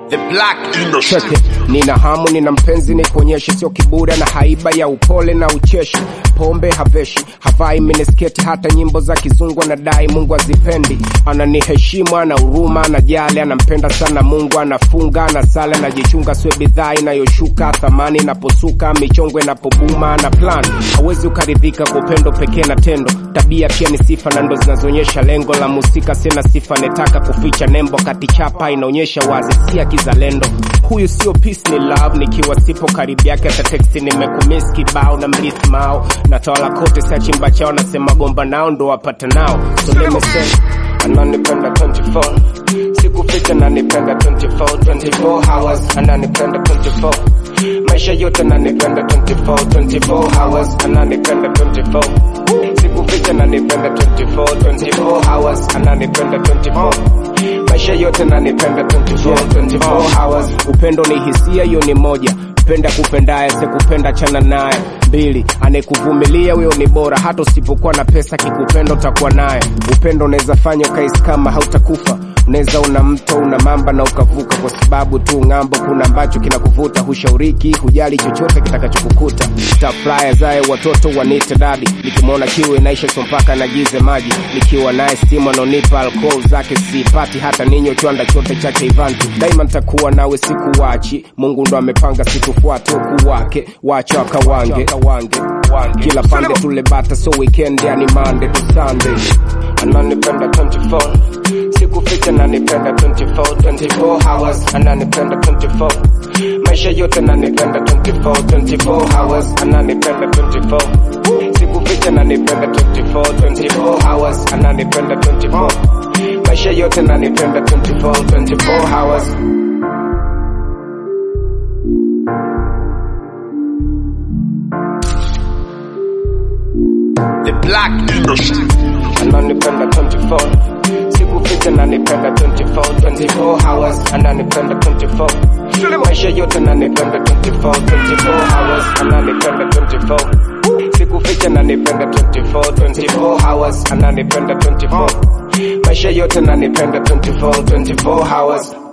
The Black Industry. Cheke, nina hamu, nina mpenzi, ni kuonyeshe, sio kiburi na haiba ya upole na ucheshi. Pombe haveshi, havai minisketi, hata nyimbo za kizungu anadai Mungu azipendi. Ananiheshimu, ana huruma, anajali, anampenda sana Mungu, anafunga, anasala, anajichunga, siwe bidhaa inayoshuka thamani inaposuka, michongo inapobuma, ana plan. Hawezi ukaridhika kwa upendo pekee na tendo, tabia pia ni sifa na ndo zinazoonyesha lengo la musika. Sina sifa, netaka kuficha nembo, kati chapa inaonyesha wazi, si ya kizalendo. Huyu sio peace, ni love. Nikiwa sipo karibu yake, hata teksti nimekumiss kibao na mrithi mao natawala kote, sa chimba chao, nasema gomba nao ndo wapata nao, so let me say ananipenda 24 sikuficha, nanipenda 24 24 hours, ananipenda 24 maisha yote, nanipenda 24 24 hours, ananipenda 24 sikuficha, nanipenda 24 24 hours, ananipenda 24 maisha yote, nanipenda 24 24 hours. Upendo ni hisia, hiyo ni moja penda kupendaye sekupenda chana naye mbili anayekuvumilia huyo ni bora hata usipokuwa na pesa kikupenda utakuwa naye upendo unaweza fanya ukaisi kama hautakufa unaweza una mto una mamba na ukavuka kwa sababu tu ng'ambo kuna ambacho kinakuvuta hushauriki hujali chochote kitakachokukuta tafraya zaye watoto wanite dadi nikimwona kiu inaisha so mpaka nagize maji nikiwa naye stimu anaonipa alkohol zake sipati hata ninyo chwanda chote chake ivanti daima ntakuwa nawe siku wachi mungu ndo amepanga situfuate huku wake wacha wakawange kila pande tule bata so weekend yani mande to sunday ananipenda 24 sikuficha nanipenda 24 24 hours ananipenda 24 maisha yote nanipenda 24 24 hours ananipenda 24 sikuficha nanipenda 24 24 hours ananipenda 24 maisha yote nanipenda 24 24 hours The Black Industry. ananipenda 24 sikuficha nanipenda 24 24 hours ananipenda 24 maisha yote nanipenda 24 24 hours ananipenda 24 sikuficha nanipenda 24 24 hours ananipenda 24 maisha yote nanipenda 24 24 hours